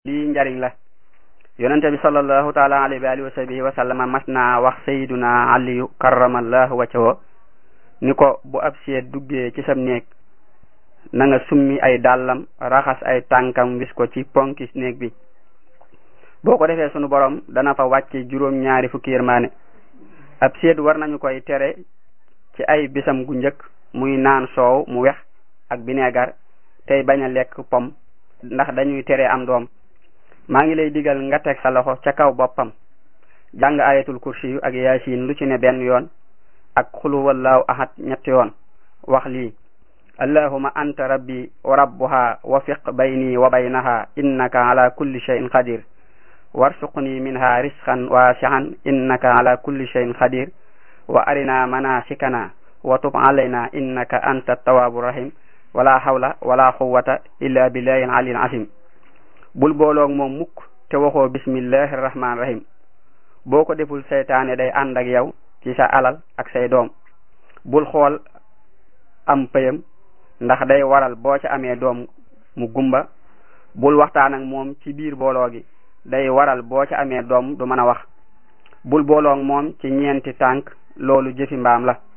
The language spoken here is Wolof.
lii njariñ la yonente bi sallallahu taala alayhi wa alihi wa sahbihi wa sallama mas naa wax sayyiduna aliyu karramallahu wajhahu ni ko bu ab seet duggee ci sam néeg na nga summi ay dàllam raxas ay tànkam wis ko ci ponki néeg bi boo ko defee sunu borom dana fa wàcce juróom ñaari fukki yërmaane ab seet war nañu koy tere ci ay bisam gu njëkk muy naan soow mu wex ak bineegar tey bañ a lekk pom ndax dañuy tere am doom maa ngi lay digal nga teg sa loxo ca kaw boppam jàng ayatul kursi yu ak yaasin lu ci ne benn yoon ak xulu wallaahu ahad ñetti yoon wax lii allahuma anta rabbi wa rabbuha wafiq bayni wa baynaha innaka ala kulli shay'in qadir warsuqni minha risqan wasi'an innaka ala kulli shay'in qadir wa arina manasikana wa tub alayna innaka anta tawwabu rahim wala hawla wala quwwata illa billahi aliyil azim bul booloog moom mukk te waxoo bismillahi rahmaani rahim boo ko deful seytaane day ànd ak yow ci sa alal ak say doom bul xool am payam ndax day waral boo ca amee doom mu gumba bul waxtaan ak moom ci biir booloo gi day waral boo ca amee doom du mën a wax bul booloog moom ci ñeenti tànk loolu jëfi mbaam la